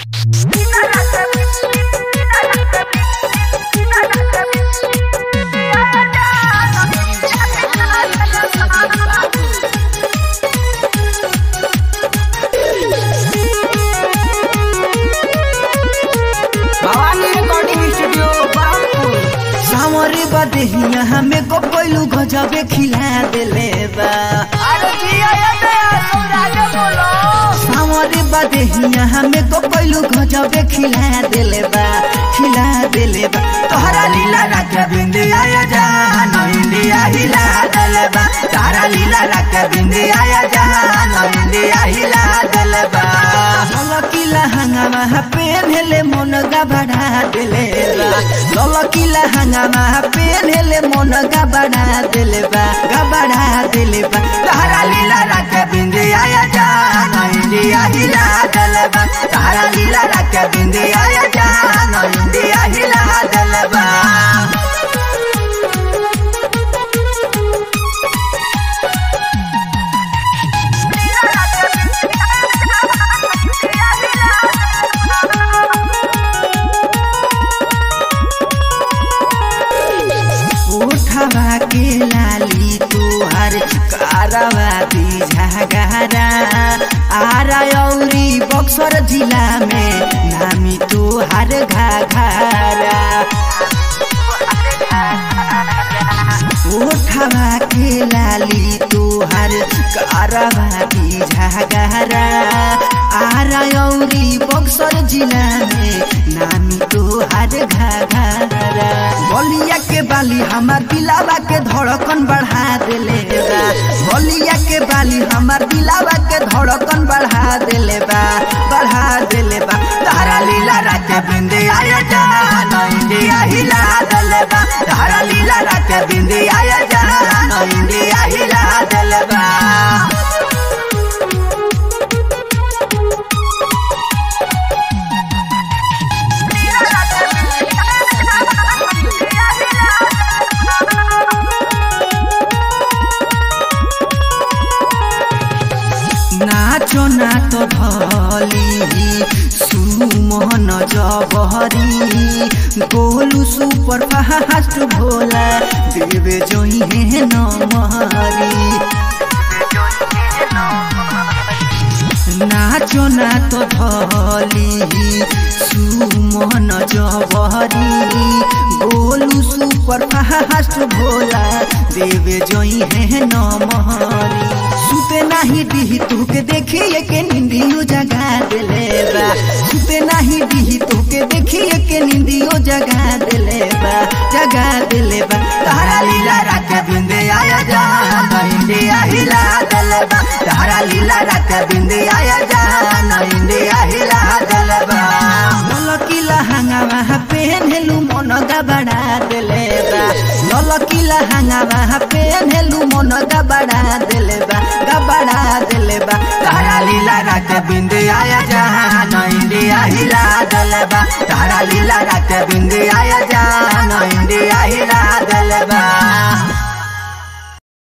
Bhavani recording studio Barhampur सावरे बदेहिया हमें को कोइलू गजबे खिला देले बा अरे जिया ये दया सौरागे बोलो सावरे बदेहिया हमें को कोइलू गजबे खिला देले बा खिला देले बा तोहरा लीला रख बिंदिया या जान इंडिया हिला देले बा तारा लीला रख बिंदिया या जान इंडिया हिला देले बा ललकिला हंगामा पेनले मन गबड़ा देले बा ललकिला हंगामा पेनले मन गबड़ा देले बा गबड़ा देले बा तारा लीला रख बिंदिया या जान इंडिया हिला देले बा तारा लीला रख बिंदिया या जान इंडिया हिला देले बा उठवा के लाली तुहार कारवा दी झगड़ा आरा औरी बक्सर जिला में नामी तुहार घाघरा उठवा के लाली तुहार कारवा दी झगड़ा आरा औरी बक्सर जिला में नामी तुहार घाघरा बलिया के बाली हमार दिलावा के धड़कन बढ़ा देले बा बलिया के बाली हमार दिलावा के धड़कन बढ़ा देले बा बढ़ा देले बा तारा लीला रात बिंदे आया जान इंडिया हिला देले बा तारा लीला रात बिंदे आया जान इंडिया हिला देले बा नाचो ना तो धली सुमोहन जबहरी गोलू सुपर फास्ट भोला देवे जोई है नमहरी नाचो ना तो धली सुमन जबहरी गोलू सुपर फास्ट भोला देवे जोई है नमहरी सुते नाही दिही तुके देखिए के निंदियो जगा देले बा सुते नाही दिही तुके देखिए के निंदियो जगा देले बा जगा देले बा तारा लीला रात बिंदे आया जान इंडिया हिला देले बा तारा लीला रात बिंदे आया जान इंडिया हिला देले बा ललकिला हंगामा पेनहेलु मन गबड़ा देले बा ललकिला हंगामा पेनहेलु मन गबड़ा देले बा गबड़ा देले बा तारा लीला रात बिंदे आया जान इंडिया हिला देले बा तारा लीला रात बिंदे आया जान इंडिया हिला देले बा